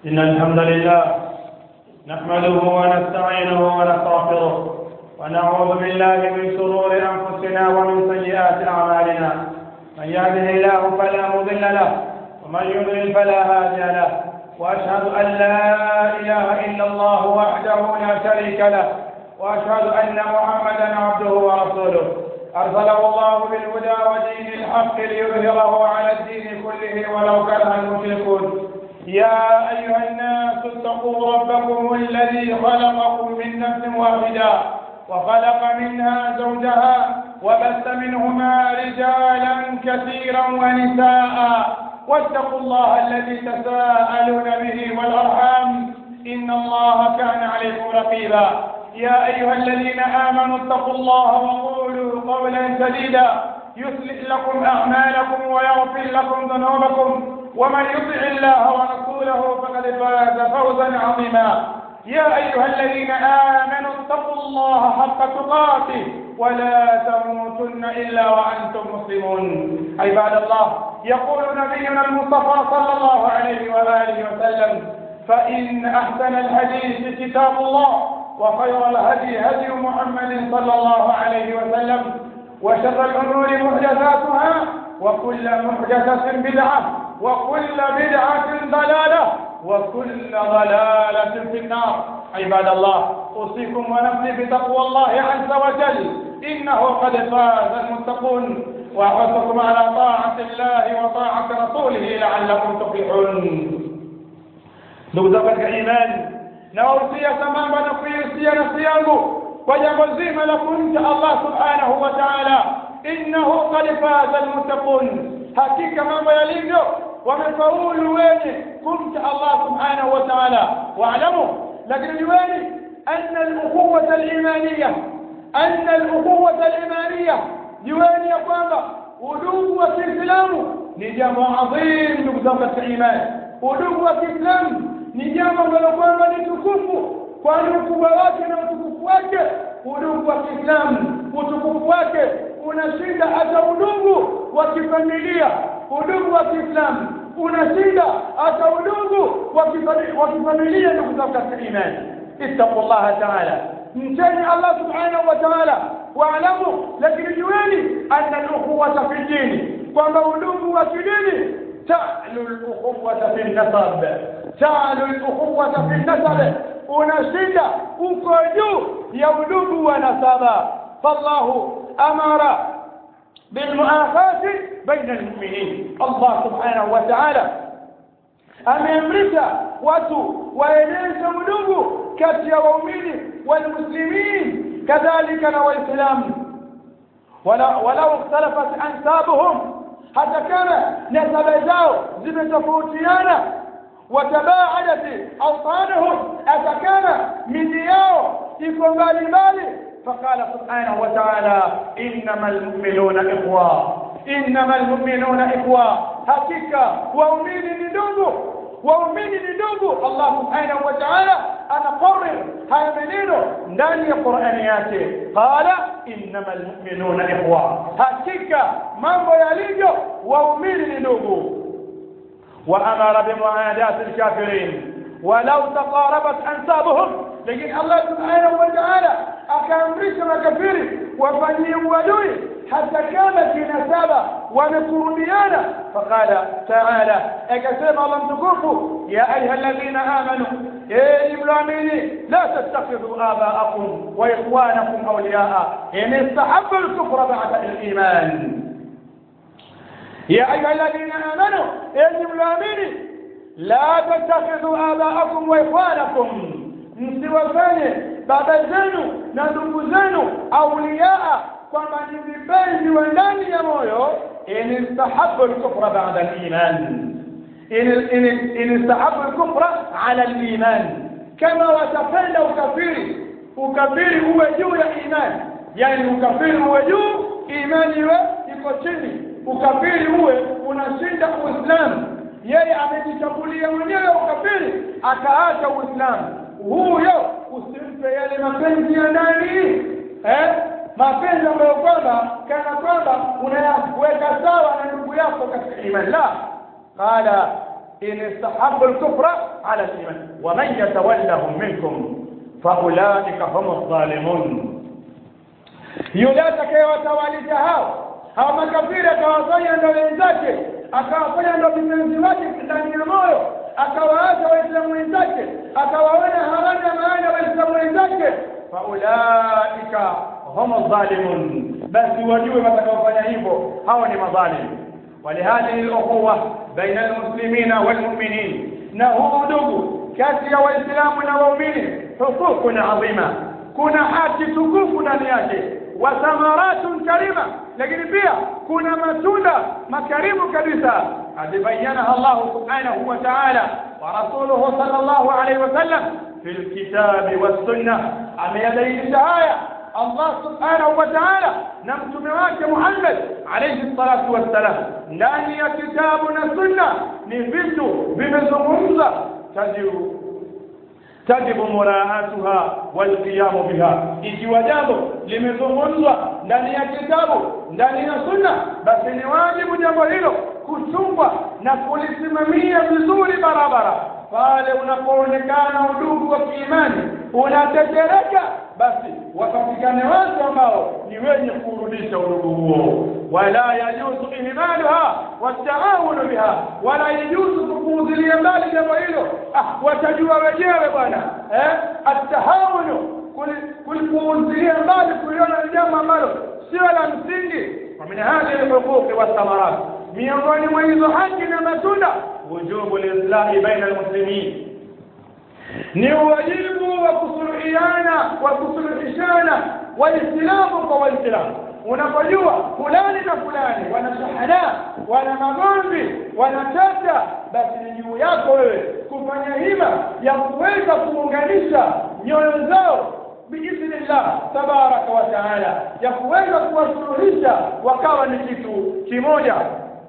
إن الحمد لله نحمده ونستعينه ونستغفره ونعوذ بالله من شرور أنفسنا ومن سيئات أعمالنا من يهده الله فلا مضل له ومن يضلل فلا هادي له وأشهد أن لا إله إلا الله وحده لا شريك له وأشهد أن محمدا عبده ورسوله أرسله الله بالهدى ودين الحق ليظهره على الدين كله ولو كره المشركون يا أيها الناس اتقوا ربكم الذي خلقكم من نفس واحدة وخلق منها زوجها وبث منهما رجالا كثيرا ونساء واتقوا الله الذي تساءلون به والأرحام إن الله كان عليكم رقيبا يا أيها الذين آمنوا اتقوا الله وقولوا قولا سديدا يصلح لكم أعمالكم ويغفر لكم ذنوبكم ومن يطع الله ورسوله فقد فاز فوزا عظيما يا أيها الذين آمنوا اتقوا الله حق تقاته ولا تموتن إلا وأنتم مسلمون عباد الله يقول نبينا المصطفى صلى الله عليه وآله وسلم فإن أحسن الحديث كتاب الله وخير الهدي هدي محمد صلى الله عليه وسلم وشر الأمور محدثاتها وكل محدثة بدعة وكل بدعة ضلالة وكل ضلالة في النار عباد الله أوصيكم ونفسي بتقوى الله عز وجل إنه قد فاز المتقون وأحثكم على طاعة الله وطاعة رسوله لعلكم تفلحون نقول إيمان nawahusia sambamba na kuihusia nafsi yangu kwa jambo zima la kumcha Allah subhanahu wa ta'ala innahu qad faza almuttaqun hakika mambo yalivyo wamefaulu wenye kumcha Allah subhanahu wa ta'ala waalamu lakini jueni anna al-ukhuwata al-imaniyah anna al-ukhuwata al-imaniyah jueni ya kwamba udugu wa Kiislamu ni jambo adhim ndugu zangu katika imani udugu wa Kiislamu ni jambo ambalo kwamba ni tukufu kwani ukubwa wake na utukufu wake udugu wa Kiislamu utukufu wake unashinda hata udugu wa kifamilia udugu wa Kiislamu unashinda hata udugu wa kifamilia ndugu zangu katika imani ittaqullaha ta'ala mcheni Allah subhanahu wa ta'ala waalamu lakini jueni anna al-ukhuwata fi dini kwamba udugu wa kidini ta'lu al-ukhuwata fi nasab ta'lu al-ukhuwata fi nasab unashinda uko juu ya udugu wa nasaba fallahu amara بالمؤاخاة بين المؤمنين الله سبحانه وتعالى ameamrisha watu waeleze udugu kati ya waumini walmuslimin kadhalika na waislamu walau ikhtalafat ansabuhum hata kama nasaba zao zimetofautiana watabaadat awtanuhum hata kama miji yao iko mbali mbali فقال سبحانه وتعالى إنما المؤمنون إخوة إنما المؤمنون إخوة حقيقة وأمين ندوبه وأمين ندوبه الله سبحانه وتعالى أنا قرر هاي منينه ndani ya Qur'ani yake qala innamal mu'minuna ikhwa hakika mambo yalivyo waumini ni ndugu wa amara bimuadati alkafirin walau taqarabat ansabuhum lakini Allah subhanahu wa ta'ala akaamrisha makafiri wafanyie uadui hata kama kinasaba wamekurudiana faqala taala akasema Allah mtukufu ya ayuha alladhina amanu enyi mloamini la tattakhidhu abaakum wa ikhwanakum awliyaa in istahabbu al-kufra ba'da al-iman ya ayuha alladhina amanu enyi mloamini la tattakhidhu abaakum wa ikhwanakum msiwafanye baba zenu na ndugu zenu auliaa kwamba ni vipenzi wa ndani ya moyo in istahabu al-kufra ba'da al-iman in istahabu al-kufra ala al-iman kama watapenda ukafiri ukafiri uwe juu ya imani yani ukafiri uwe juu imani iwe iko chini ukafiri uwe unashinda uislamu yeye amejichagulia mwenyewe ukafiri akaacha uislamu huyo usimpe yale mapenzi ya ndani eh mapenzi ambayo kwamba kana kwamba unayaweka sawa na ndugu yako katika imani la qala in istahabbu al-kufra ala al-iman wa man yatawallahum minkum fa ulaika hum adh-dhalimun yule atakayewatawalisha hao hao makafiri akawafanya ndo wenzake akawafanya ndo vipenzi wake ndani ya moyo akawaacha waislamu wenzake akawaona hawana maana waislamu wenzake faulaika hum dhalimun basi wajue watakaofanya hivyo hao ni madhalimu ولهذه الأخوة بين المسلمين والمؤمنين نهو ndugu kati ya waislamu na waumini hukukun adhima kuna haki tukufu ndani yake wa thamaratun karima lakini pia kuna matunda makarimu kabisa adibayanaha Allah subhanahu wa ta'ala wa rasuluhu sallallahu alayhi wa sallam fi alkitabi was sunnah ameyadainisha haya Allah subhanahu wa ta'ala na mtume wake Muhammad alayhi salatu wassalam ndani ya kitabu na sunna ni vitu vimezungumza tajibu tajibu muraatuha walqiyamu biha ikiwa jambo limezungumzwa ndani ya kitabu ndani ya sunna basi ni wajibu jambo hilo kuchungwa na kulisimamia vizuri barabara pale unapoonekana udugu wa kiimani unatetereka basi wapatikane watu ambao ni wenye kurudisha udugu huo wala yajuzu ihmaluha wataawunu biha wala yajuzu kupuuzilia mbali jambo hilo ah watajua wenyewe bwana eh atahawunu kulipuuzilia mbali kuliona ni jambo ambalo sio la msingi ومن هذه الحقوق والثمرات miongoni mwa hizo haki na matunda wujubu lislahi baina almuslimin ni wajibu wa kusuluhiana wa kusuluhishana waislamu kwa waislamu unapojua fulani na fulani wana shahada wana magomvi wanatata basi ni juu yako wewe kufanya hima ya kuweza kuunganisha nyoyo zao biidhnillah tabaraka wa taala ya kuweza kuwasuluhisha wakawa ni kitu kimoja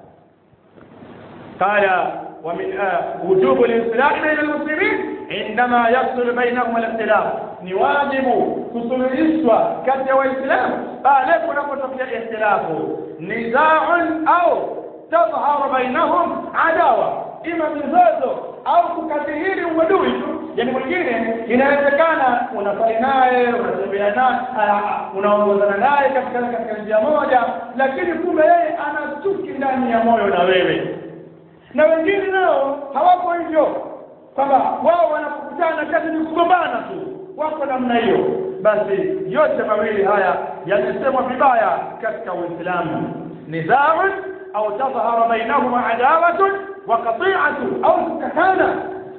قال ومن آه وجوب الانسلاح بين المسلمين عندما يحصل بينهم الاختلاف ni wajibu kusuluhishwa kati ya waislamu pale kunapotokea ikhtilafu nizaun au tadhharu bainahum adawa ima mizozo au kukadhihiri uadui tu yani mwingine inawezekana unafanya naye unatembea naye unaongozana naye katika katika njia moja lakini kumbe yeye ana chuki ndani ya moyo na wewe na wengine nao hawako hivyo kwamba wao wanapokutana kazi ni kugombana tu wako namna hiyo basi yote mawili haya yamesemwa vibaya katika uislamu nizaun au tadhhara bainahuma adawatun wa qati'atu au kukatana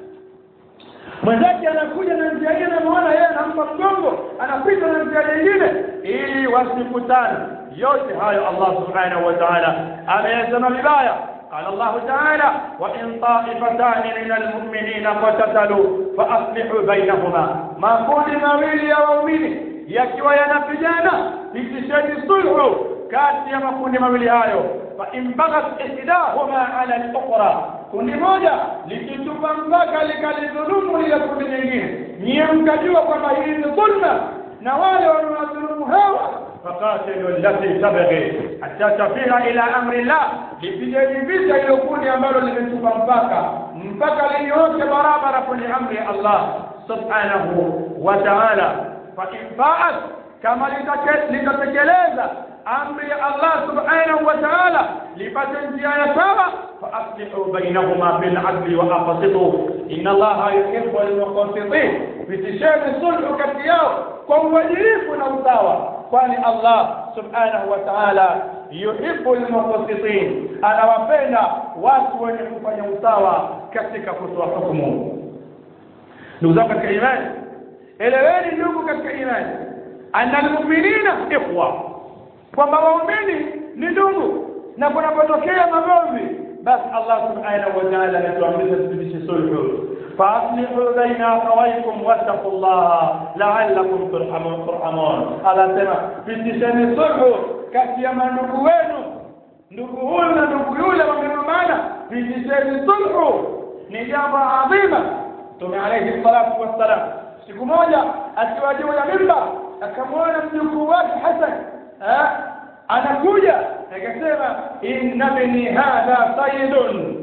mwenzake anakuja na njia ile anamuona yeye anampa mgongo anapita na njia nyingine ili wasikutane yote hayo Allah subhanahu wa ta'ala ameyasema vibaya قال الله تعالى وإن طائفتان من المؤمنين اقتتلوا فأصلحوا بينهما ما كل مويل يا مؤمن yakiwa yanapigana pitisheni sulhu kati ya makundi mawili hayo fa in baghat ihdahuma ala al-ukhra kundi moja likitupa mpaka likalidhulumu ile kundi nyingine nyie mkajua kwamba hili ni dhulma na wale wanaodhulumu hawa فقاتلوا التي تبغي حتى تفيء الى امر الله lipigeni vita ilo kundi ambalo limetupa mpaka mpaka linyoke barabara kwenye amri ya Allah subhanahu wa ta'ala fa in fa'at kama litatekeleza amri ya Allah subhanahu wa ta'ala lipate njia ya sawa fa aslihu bainahuma bil adli wa aqsitu inna Allah yuhibbu al muqsitin bitishani sulhu kati yao kwa uadilifu na usawa kwani Allah subhanahu wa ta'ala yuhibbu al-muqsitin anawapenda watu wenye kufanya usawa katika kutoa hukumu ndugu zangu katika imani eleweni ndugu katika imani anna almu'minina ikhwa kwamba waumini ni ndugu na kunapotokea magomvi basi Allah subhanahu wa ta'ala anatuamrisha tudishe sulhu فاصلحوا بين اخويكم واتقوا الله لعلكم ترحمون ترحمون anasema pitisheni sulhu kati ya mandugu wenu ndugu huyu na ndugu yule wamegombana pitisheni sulhu ni jambo adhima Mtume alayhi salatu wassalam siku moja akiwa juu ya mimba akamwona mjukuu wake Hasan anakuja akasema inna bini hadha sayyidun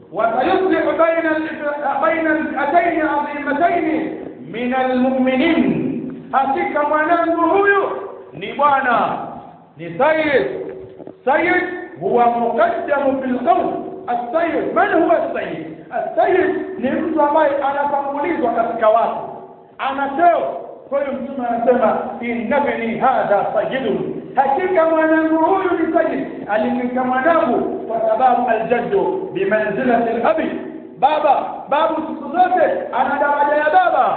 وسيصلح بين بين الفئتين عظيمتين من المؤمنين hakika mwanangu huyu ni bwana ni sayyid sayyid huwa muqaddamu fil qawl as-sayyid man huwa as-sayyid as-sayyid ni mtu ambaye anatangulizwa katika watu anateo kwa hiyo mtume anasema innabni hadha sayyidun hakika mwanangu huyu ni sayyid alimwita mwanangu kwa sababu aljaddu bimanzilati al-abi baba babu siku zote ana daraja ya baba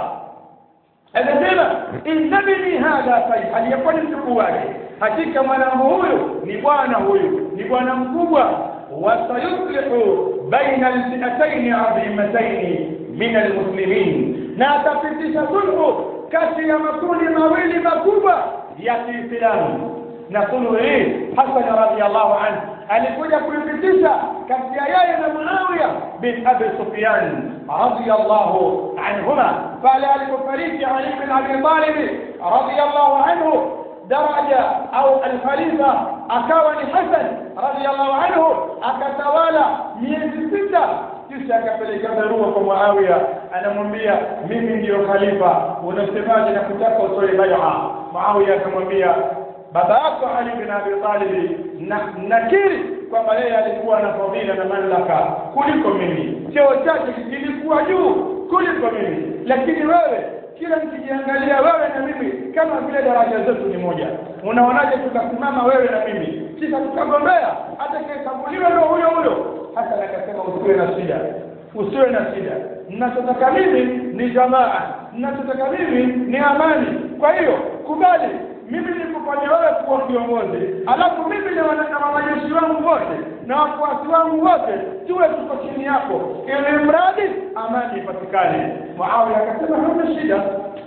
anasema innabni hadha sayyid aliyekuwa ni mjukuu wake hakika mwanangu huyu ni bwana huyu ni bwana mkubwa wasayuslihu baina alfi'atayn 'azimatayn min almuslimin na atapitisha sulhu kati ya makundi mawili makubwa ya Kiislamu na sulhu hii Hasan radhiyallahu anhu alikuja kuipitisha kati ya yeye na Muawiya bin Abi Sufyan radhiyallahu anhuma pale alipofariki Ali bin Abi Talib radhiyallahu anhu daraja au alkhalifa akawa ni Hasan radhiyallahu anhu akatawala miezi sita kisha akapeleka barua kwa Muawiya anamwambia mimi ndiyo khalifa unasemaje na kutaka utoe bai'a Muawiya akamwambia baba yako Ali bin Abi Talib na nakiri kwamba yeye alikuwa na fadhila na mamlaka kuliko mimi cheo chake kilikuwa juu kuliko mimi lakini wewe kila nikijiangalia wewe na mimi kama vile daraja zetu ni moja unaonaje tukasimama wewe na mimi kisha tukagombea atakayechaguliwa ndio huyo huyo hasa akasema usiwe na shida usiwe na shida ninachotaka mimi ni jamaa ninachotaka mimi ni amani kwa hiyo kubali mimi nikufanya wewe kuwa kiongozi alafu mimi na wanajeshi wangu wote na wafuasi wangu wote tuwe tuko chini yako ili mradi amani ipatikane Muawiya akasema hamna shida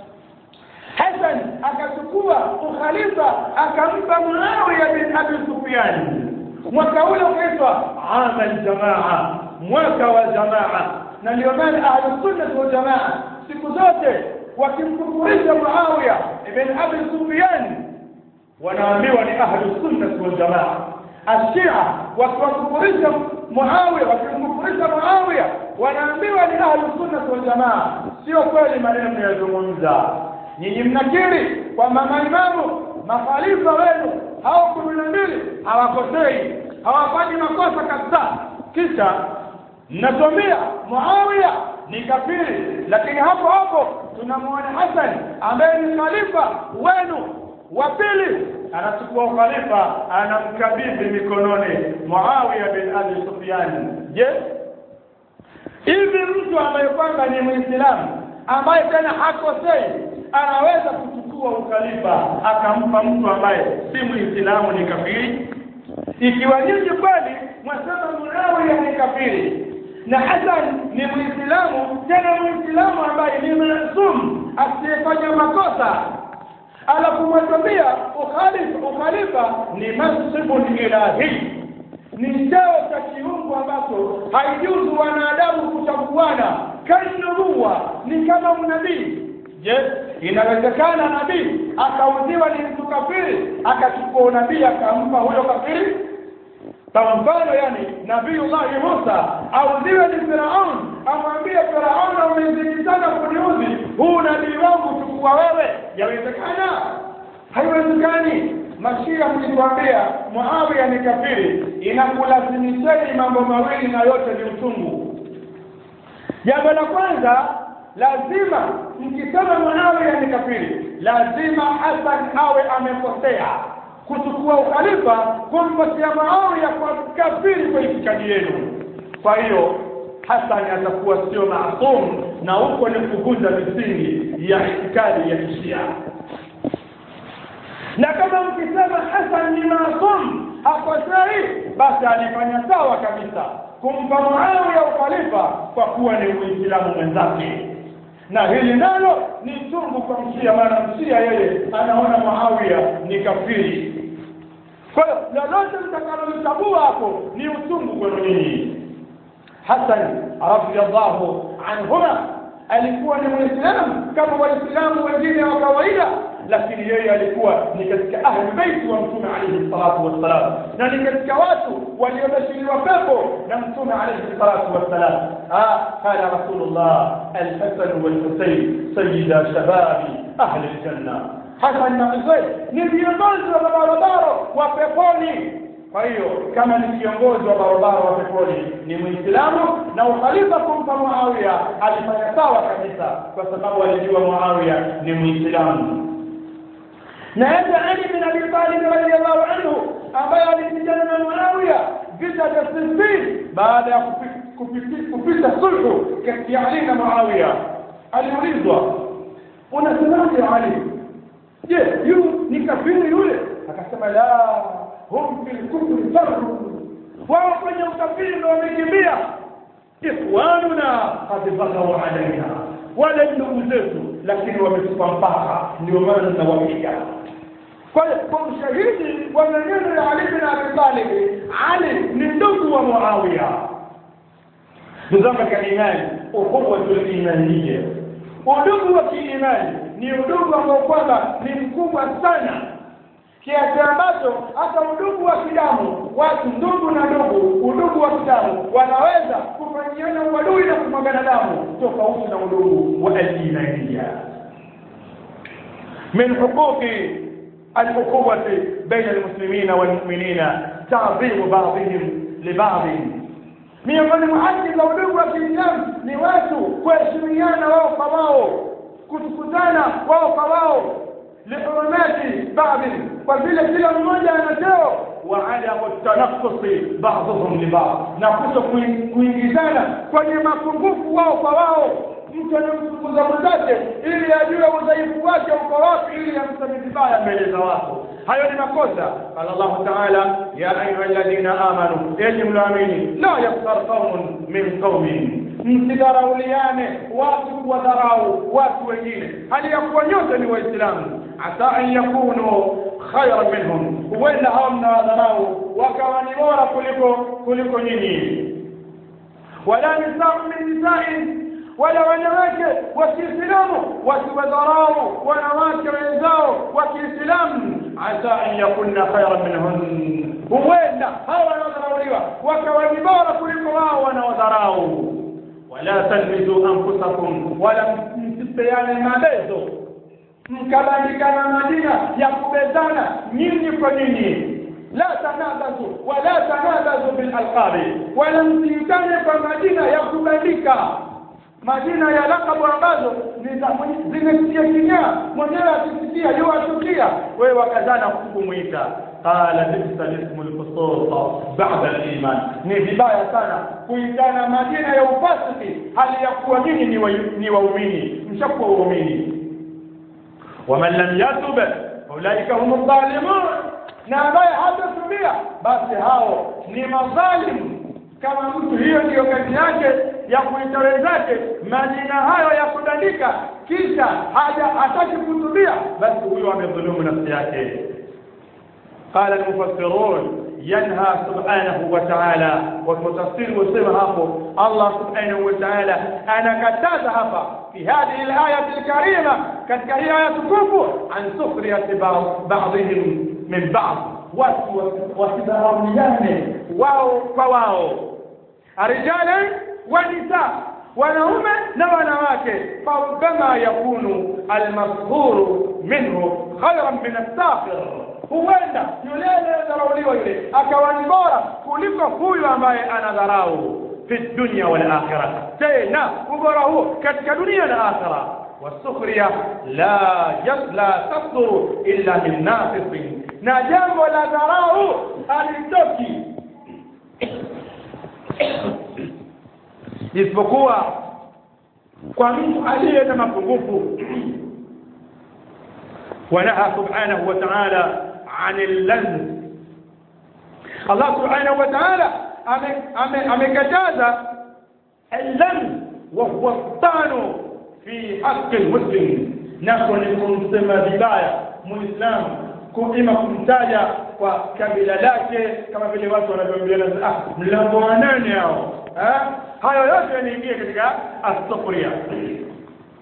Hassan akachukua ukhalifa akampa Muawiya bin Abi Sufyan mwaka ule ukaitwa amal jamaa mwaka wa jamaa na ndio maana ahlus sunna wal jamaa siku zote wakimkufurisha Muawiya ibn Abi Sufyan wanaambiwa ni ahlus sunna wal jamaa ashia wakiwakufurisha Muawiya wakimkufurisha Muawiya wanaambiwa ni ahlus sunna wal jamaa sio kweli maneno mnayozungumza nyinyi mnakiri kwamba maimamu makhalifa wenu hao kumi na mbili hawakosei hawafanyi makosa kabisa kisha mnatuambia Muawiya ni kafiri lakini hapo hapo tunamwona Hassan ambaye ni khalifa wenu wa pili anachukua ukhalifa anamkabidhi mikononi Muawiya bin Abi Sufyan je hivi mtu ambaye kwamba ni Muislamu ambaye tena hakosei anaweza kuchukua ukhalifa akampa mtu ambaye si Muislamu ni kafiri ikiwa nyinyi kweli mwasema Muawiya ni kafiri na Hassan ni Muislamu tena Muislamu ambaye ni maasum asiyefanya makosa alafu mwatambia ukhalifa ukhalifa ni mansibun ilahi ni cheo cha kiungu ambacho haijuzu wanadamu kuchaguana kanubuwa ni kama unabii je inawezekana nabii akauziwa ni mtu kafiri akachukua unabii akampa huyo kafiri kama mfano yani nabiullahi Musa auziwe ni Firaun amwambie Firaun umezidi sana kuniudhi huu nabii wangu chukua wewe yawezekana haiwezekani mashia mlituambia Muawiya ni kafiri inakulazimisheni mambo mawili na yote ni utungu jambo la kwanza lazima mkisema Muawiya ni kafiri lazima Hassan awe amekosea kuchukua ukhalifa kumpatia Muawiya kwa kafiri kwa itikadi yenu kwa hiyo Hassan atakuwa sio maasum na huko ni kuvunja misingi ya itikadi ya Kishia na kama mkisema Hassan ni maasum hakosei basi alifanya sawa kabisa kumpa Muawiya ukhalifa kwa kuwa ni Muislamu mwenzake na hili nalo ni chungu kwa mshia maana mshia yeye anaona Muawiya ni kafiri kwa hiyo lolote mtakalolichagua hapo ni uchungu kwenu nyinyi Hassan radhiyallahu anhuma alikuwa ni muislamu kama waislamu wengine wa kawaida lakini yeye alikuwa ni katika ahli baiti wa mtume alayhi salatu wassalam na ni katika watu waliobashiriwa pepo na mtume alayhi salatu wassalam ah qala rasulullah al-hasan wal-husayn sayyida shababi ahli al-janna hasan na husayn ni viongozi wa barabara wa peponi kwa hiyo kama ni kiongozi wa barabara wa peponi ni muislamu na ukhalifa kumpa muawiya alifanya sawa kabisa kwa sababu alijua muawiya ni muislamu na hata ali bin abi talib radiyallahu anhu ambaye alipigana na muawiya vita vya siffin baada ya kupita sulhu kati ya ali na muawiya aliulizwa unasemaje ali je yu ni kafiri yule akasema la hum fil kufri farru wao kwenye ukafiri ndio wamekimbia ikhwanuna qad baghaw alaina wale ndugu zetu lakini wametupa mpaka ndio maana tunawapiga kwa hiyo kwa ushahidi wa maneno ya Ali bin Abi Talib Ali ni ndugu wa Muawiya ndugu katika imani ukhuwatul imaniyya udugu wa kiimani ni udugu ambao kwamba ni mkubwa sana kiasi ambacho hata udugu wa kidamu watu ndugu na ndugu udugu wa kidamu wanaweza kufanyiana uadui na kumwagana damu tofauti na udugu wa aljinaiya min huquqi الأخوة بين المسلمين والمؤمنين تعظيم بعضهم لبعض miongoni mwa haki za udugu wa Kiislamu ni watu kuheshimiana wao kwa wao kutukutana wao kwa wao lihurumati baadhi kwa vile kila mmoja ana cheo wa adamu tanaffusi ba'dhum li ba'd na kuto kuingizana kwenye mapungufu wao kwa wao mtu anamtukuza mwenzake ili ajue udhaifu wake uko wapi ili amseme vibaya mbele za watu hayo ni makosa qala Allah ta'ala ya ayuha alladhina amanu enyi mnaamini la yaftar qaumun min qaumin msidharauliane watu kuwadharau watu wengine hali ya kuwa nyote ni waislamu asa an yakunu khayran minhum huenda hao mnawadharau wakawa ni bora kuliko kuliko nyinyi wala nisau min nisa'in wala wanawake wa Kiislamu wasiwadharau wanawake wenzao wa Kiislamu asa an yakunna khayran minhun huenda hawa wanaodharauliwa wakawa ni bora kuliko wao wanaodharau wala talmizu anfusakum wala msipeane mabezo mkabandikana majina ya kubezana nyinyi kwa nyinyi la tanabazu wala tanabazu bil alqabi wala msiitane kwa majina ya kubandika majina ya lakabu ambazo zimesikia kinyaa mwenyewe akisikia yuwatukia wewe wakazana kumwita qala bisa lismu lfusuq bada liman ni vibaya sana kuitana majina ya ufasiki hali ya kuwa nyinyi ni waumini mshakuwa waumini waman lam yatub ulaika hum dhalimun na ambaye hatatubia basi hao ni madhalimu kama mtu hiyo ndiyo kazi yake ya kuita wenzake majina hayo ya kudandika kisha haja hataki kutubia basi huyo amedhulumu nafsi yake قال المفسرون ينهى سبحانه وتعالى والمتفسير وسمى hapo Allah subhanahu wa ta'ala anakataza hapa في هذه الآية الكريمة katika hii aya tukufu an sukhriyati ba'dihim min ba'd watu wasidharauliane wao kwa wao arijalan wa nisa wanaume na wanawake farubama yakunu almadhkuru minhu khayran min as-sakhir huenda yule anayedharauliwa yule akawa ni bora kuliko huyu ambaye anadharau fi dunya wal akhirah tena ubora huo katika dunia na akhirah والسخرية لا لا تصدر إلا من ناقص na jambo la dharau halitoki isipokuwa kwa mtu aliye na mapungufu ونهى سبحانه وتعالى عن اللن الله سبحانه وتعالى amekataza اللن وهو الطعن في حق المسلم nako ni kumsema vibaya muislamu ima kumtaja kwa kabila lake kama vile watu wanavyoambiana ah mlango wa nane hao hayo yote yanaingia katika as-sukhriya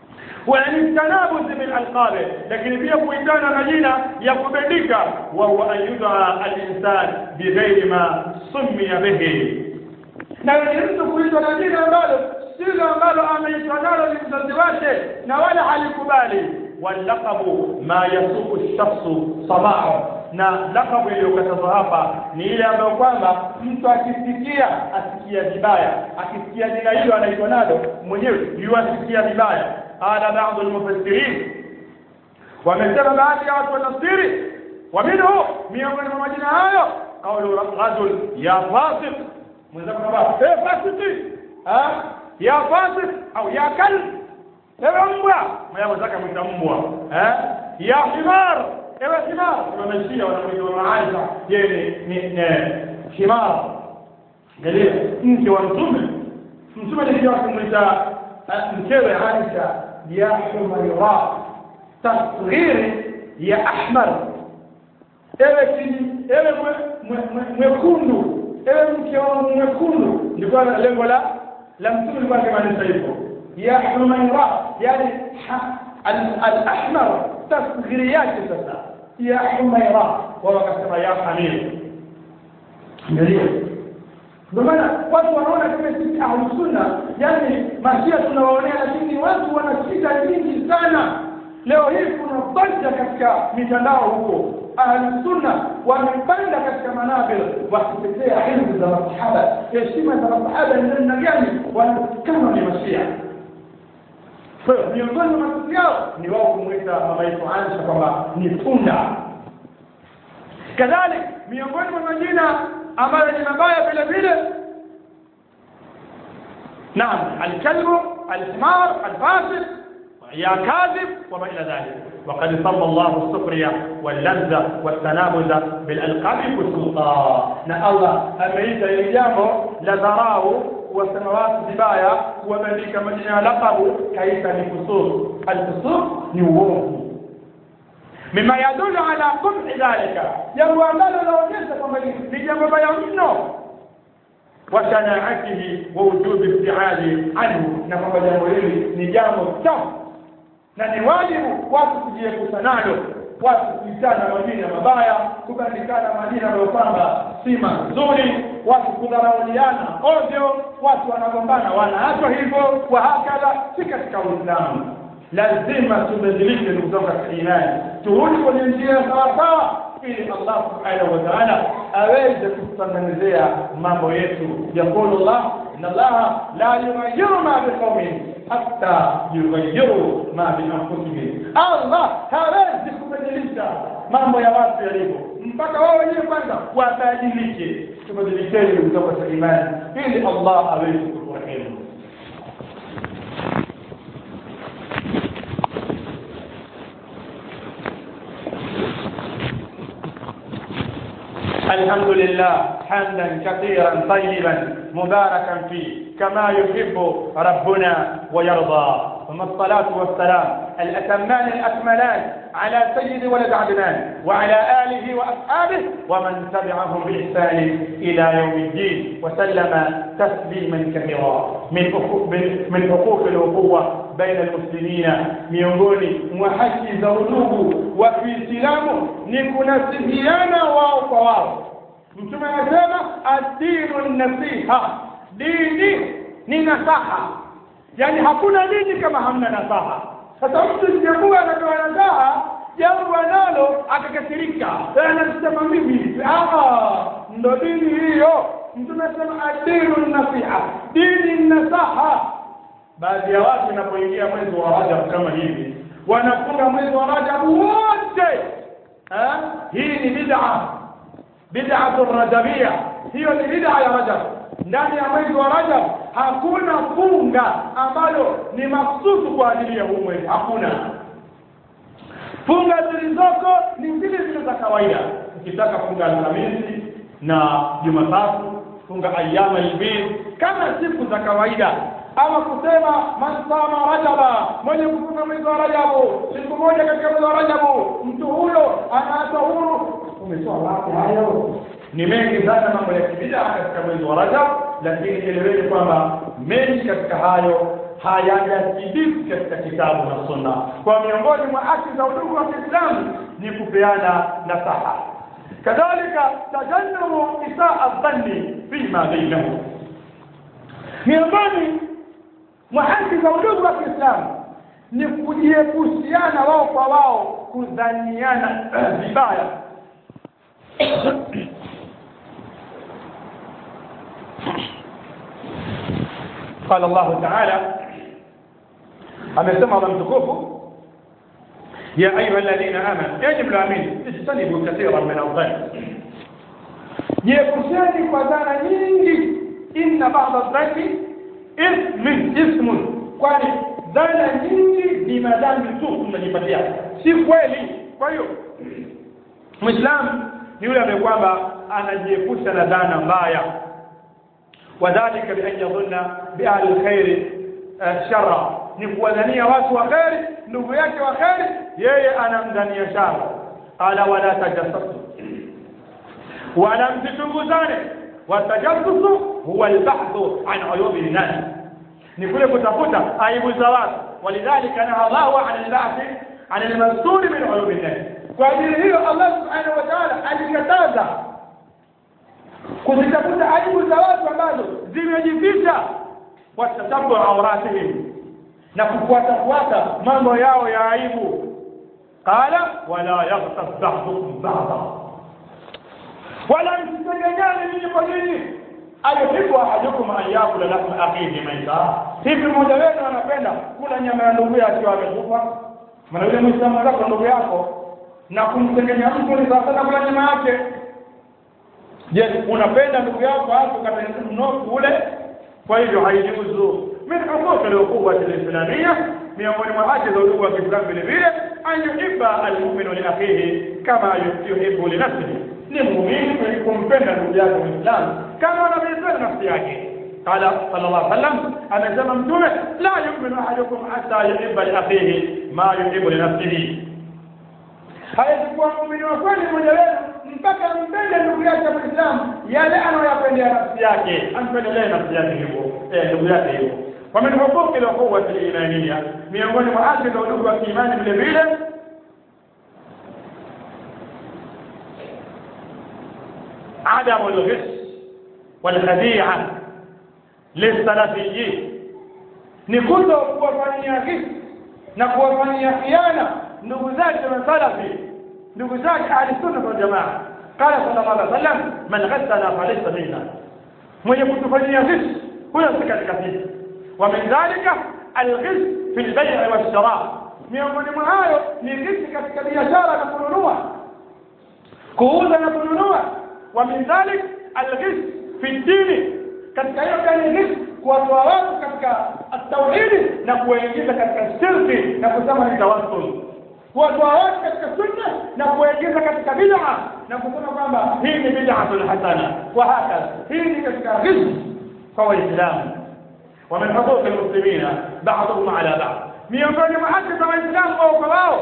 wanitanabuzi min alqabi lakini pia kuitana majina ya kubandika wa huwa an yudaa alinsan bighairi ma summiya bihi na ni mtu kuitwa na jina ambalo silo ambalo ameitwa nalo ni mzazi wake na wala halikubali walaqabu ma yasuku shakhsu sabahu na lakabu iliyokatazwa hapa ni ile ambayo kwamba mtu akisikia asikia vibaya akisikia jina hilo anaitwa nalo mwenyewe yuasikia vibaya qala ba'd almufassirin wamesema baadhi ya watu wa tafsiri wa minhu miongoni mwa majina hayo qawlu rajul ya fasiq mwenzako kwamba eh fasiki ah ya fasiq au ya kalb ewe mbwa maya mwenzake mwita mbwa eh ya himar ewe himar wameshia wanaoitwa maaisha yeye ni ni himar angalia mke wa mtume mtume alikuwa kumwita mkewe Aisha ya Humaira tasghiri ya ahmar ewe kini ewe mwekundu ewe mke wa mwekundu ndiko lengo la la mtume alikuwa akimaanisha hivyo ya Humaira yani al-ahmar tasghiri yake sasa ya Humaira wao wakasema ya Hamir angalia ndio maana watu wanaona kama sisi ahlus sunna yani mashia tunawaonea lakini watu wana shida nyingi sana leo hii kuna banja katika mitandao huko ahlus sunna wamepanda katika manabir wakitetea ilmu za masahaba heshima za masahaba ni namna gani wanatukana ni mashia miongoni mwa matusi yao ni wao kumwita mama yetu Aisha kwamba ni tunda kadhalik miongoni mwa majina ambayo ni mabaya vile vile naam alkalbu alhimar alfasid يا كاذب وما إلى ذلك وقد صلى الله السخرية واللذة والتنابز بالألقاب والسلطان نا الله أمريكا يجامو لذراه وسنوات زبايا وملك مدينة لقب كيف لفسوق الفسوق نووم مما يدل على قبح ذلك jambo ambalo laonyesha kwamba ni jambo baya mno وشناعته ووجوب ابتعاد عنه na kwamba jambo hili ni jambo chafu na ni wajibu watu kujiepusha nalo watu kuitana majina mabaya kubandikana majina ambayo kwamba si mazuri watu kudharauliana ovyo watu wanagombana wanaachwa hivyo wa hakadha si katika uislamu lazima tubadilike ndugu zangu katika imani turudi kwenye njia sawasawa ili Allah subhanahu wa ta'ala aweze kututengenezea mambo yetu yaqulu Allah inna Allah la yughayyiru ma biqaumin hatta yughayyiru ma bi anfusihim Allah hawezi kubadilisha mambo ya watu yalivyo mpaka wao wenyewe kwanza wabadilike tubadilikeni ndugu zangu katika imani ili Allah aweze kuturehemu الحمد لله حمدا كثيرا طيبا مباركا فيه كما يحب ربنا ويرضى ثم الصلاة والسلام الأتمان الأكملان على سيد ولد عدنان وعلى آله وأصحابه ومن تبعهم بإحسان إلى يوم الدين وسلم تسليما كثيرا من حقوق من حقوق الأخوة بين المسلمين miongoni mwa haki za udugu wa Kiislamu ni kunasihiana wao kwa wao. Mtume anasema adinu nasiha, dini ni nasaha, yaani hakuna dini kama hamna nasaha. Sasa mtu sijakuwa anatoa nasaha jambo analo akakasirika, anasema mimi ndo dini hiyo. Mtume anasema adinu nasiha, dini nasaha baadhi ya watu inapoingia mwezi wa Rajab kama hivi wanafunga mwezi wa Rajab wote ha? hii ni bid'a bid'atu rajabia hiyo ni bid'a ya Rajab ndani ya mwezi wa Rajab hakuna funga ambalo ni maksusu kwa ajili ya huu mwezi hakuna funga zilizoko ni zile zile za kawaida ukitaka funga Alhamisi na Jumatatu funga ayyama albid kama siku za kawaida ama kusema man sama rajaba mwenye kufunga mwezi wa rajabu siku moja katika mwezi wa rajabu mtu huyo anaachwa huru umetoa wapi hayo ni mengi sana mambo ya kibida katika mwezi wa rajab lakini eleweni kwamba mengi katika hayo hayajathibiti katika kitabu na sunna kwa miongoni mwa haki za udugu wa kiislamu ni kupeana nasaha kadhalika tajannubu isaa dhanni fima bainahum miongoni mwa haki za udugu wa kiislamu ni kujiepushiana wao kwa wao kudhaniana vibaya قال الله تعالى amesema Allah mtukufu ya ayuha alladhina amanu enyi mlaamini ijtanibu kathiran min adh-dhann jiepusheni kwa dhana nyingi inna ba'da adh-dhanni ismin ismun kwani dhana nyingi ni madhambi tu tunajipatia si kweli kwa hiyo muislamu ni yule ambaye kwamba anajiepusha na dhana mbaya wadhalika bi an yadhunna bi ahli alkhair sharra ni kuwadhania watu wa kheri ndugu yake wa kheri yeye anamdhania shara qala wala tajassasu wala msichunguzane watajassusu huwa albahthu an uyubi nnas ni kule kutafuta aibu za watu walidhalika naha Allahu an albahthi an almastur min uyubi nnas kwa ajili hiyo Allah subhanahu wa ta'ala alikataza kuzitafuta aibu za watu ambazo zimejificha watatabu auratihim na kufuatafuata mambo yao ya aibu qala wala yaghtab ba'dukum ba'da wala msitegenyane ninyi kwa nini ayuhibbu ahadukum an yakula lahma akhihi maita hivi mmoja wenu anapenda kula nyama ya ndugu yake akiwa amekufa maana yule muislamu zako ndugu yako na kumtengenya mtu ni sawa sana kula nyama yake je unapenda ndugu yako hapo katika mnofu ule kwa hivyo haijuzu min huquq al-uquwa al-islamiyya miongoni mwa haki za udugu wa Kiislamu vile vile an yuhibba al-mu'minu li akhihi kama yuhibbu li nafsihi ni muumini kwenye kumpenda ndugu yake Muislamu kama anavyopenda nafsi yake قال صلى الله عليه وسلم أنا متومة لا يؤمن أحدكم حتى يحب لأخيه ما يحب لنفسه haikuwa muumini wa kweli mmoja wenu mpaka mpende ndugu yake Muislamu yale anayoyapendea nafsi yake ampendelee nafsi yake hivyo eh ndugu yake hivyo wa min huquqi al-ukhuwati al-imaniyya miongoni mwa haki za udugu wa kiimani vile vile عدم الغش والخديعة للسلفيين ni kuto kuwafanyia hisi na kuwafanyia khiana ndugu zake masalafi ndugu zake ahli sunna wal jamaa qala sallallahu alaihi wasallam man ghassana falaysa minna mwenye kutufanyia hisi huyo si katika sisi wa min dhalika alghis fi albai' wash-shara miongoni mwa hayo ni hisi katika biashara na kununua kuuza na kununua wa min dhalik alghis fi dini katika hiyo gani hisi kuwatoa watu katika tauhidi na kuwaingiza katika shirki na kusema ni tawassul kuwatoa watu katika sunna na kuwaingiza katika bid'a na kusema kwamba hii ni bid'atun hasana wa hakadha hii ni katika rizq kwa waislamu wa min huquq almuslimina ba'dhum ala ba'd miongoni mwa haki za waislamu wao kwa wao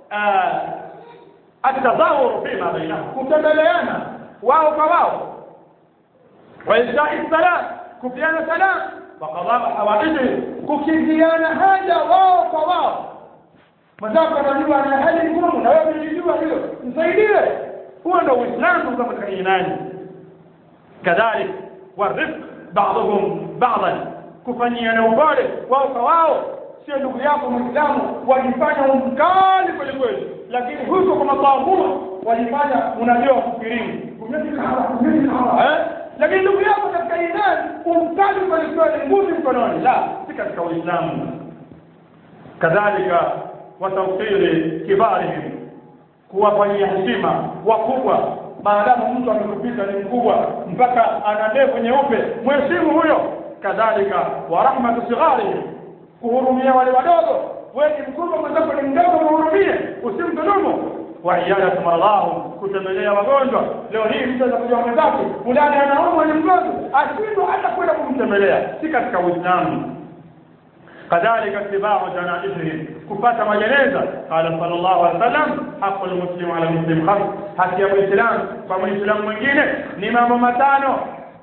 atadhawuru fima bainahum kutembeleana wao kwa wao wa isha'i salat kupiana salam wa qadha hawaiji kukiziana haja wao kwa wao mwenzako anajua ana hali ngumu na wewe unajua hilo msaidie huo ndio uislamu kama katika imani kadhalik warifq ba'dhum ba'dan kufanyiana upole wao kwa wao sio ndugu yako muislamu walifanya umkali kweli kweli lakini huko kwa matahuma walifanya unajua kufikirini kumefika hapa kumefika hapa eh lakini ndugu yako katika imani umkali kweli kweli nguvu mkononi la si katika uislamu kadhalika watawfiri kibarihim kuwafanyia heshima wakubwa maadamu mtu amekupita ni mkubwa mpaka ana ndevu nyeupe mheshimu huyo kadhalika wa rahmatu sigharihim kuhurumia wale wadogo wewe ni mkubwa mwenzako ni mdogo muhurumie usimdhulumu wa iyadatu maradhahum kutembelea wagonjwa leo hii mtu anakuja mwenzake fulani anaumwa ni mgonjwa ashindwa hata kwenda kumtembelea si katika uislamu كذلك اتباع جنائزهم كفاة majeneza قال صلى الله عليه وسلم حق المسلم على المسلم خمس haki ya muislam kwa muislam mwingine ni mambo matano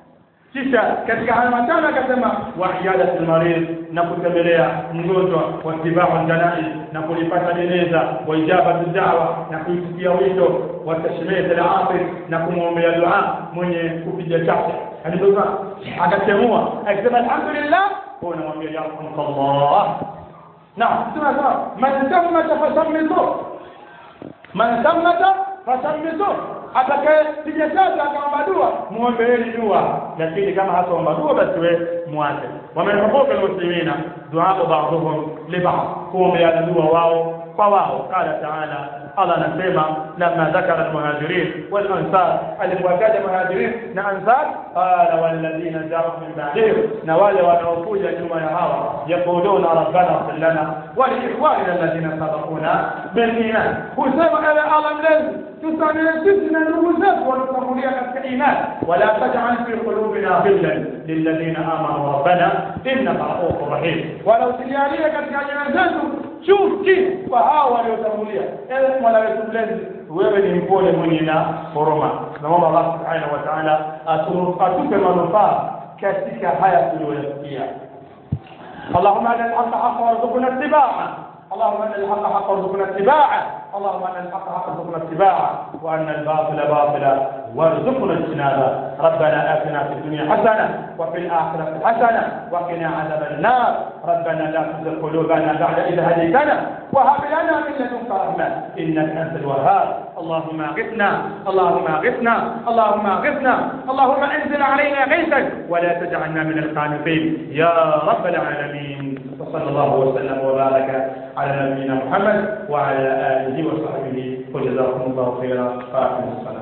kisha katika haya matano akasema wa iyadatul marid na kutembelea mgonjwa wa tibau janaiz na kulipata jeneza wa ijabatu da'wa na kuitikia wito wa tashmit al-atif na kumwombea dua mwenye kupiga chake alipozaa akatemua akisema alhamdulillah huwa namwambia yarhamukallah naam tunasema man sammata fasammitu man sammata fasammitu atakaye piga chake akaomba dua muombeeni dua lakini kama hataomba dua basi we mwache wamenhukuka almuslimina duaa ba'dhum li ba'd kuombeana dua wao kwa wao qala ta'ala Allah anasema lamma dhakara almuhajirin wal ansar alipotaja muhajirin na ansar qala walladhina ja'u min ba'dihim na wale wanaokuja nyuma ya hawa yaquluna rabbana ighfir lana wa li ikhwanina alladhina sabaquna bil iman husema ewe Allah mlezi tusamehe sisi na ndugu zetu waliotangulia katika imani wala taj'al fi qulubina ghillan lilladhina amanu rabbana innaka ra'ufur rahim wala usilialie katika nyoyo zetu chuki kwa hao waliotangulia ewe mola wetu mlezi wewe ni mpole mwenye na huruma naomba Allah subhanahu wa ta'ala atupe manufaa katika haya tuliyoyasikia اللهم ارنا الحق حقا وارزقنا اتباعه اللهم ارنا الحق حقا وارزقنا اتباعه اللهم ارنا الحق حقا وارزقنا اتباعه وارنا الباطل باطلا وارزقنا اجتنابه ربنا اتنا في الدنيا حسنه وفي الاخره حسنه وقنا عذاب النار ربنا لا تزغ قلوبنا بعد اذ هديتنا وهب لنا من لدنك رحمه انك انت الوهاب اللهم اغثنا اللهم اغثنا اللهم اغثنا اللهم انزل علينا غيثا ولا تجعلنا من القانطين يا رب العالمين وصلى الله وسلم وبارك على نبينا محمد وعلى اله وصحبه وجزاكم الله خيرا فاقم الصلاه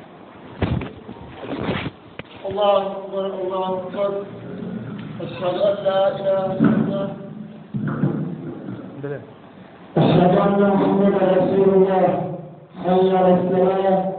الله أكبر الله أكبر أشهد أن لا إله إلا الله أشهد أن محمدا رسول الله حي على الصلاة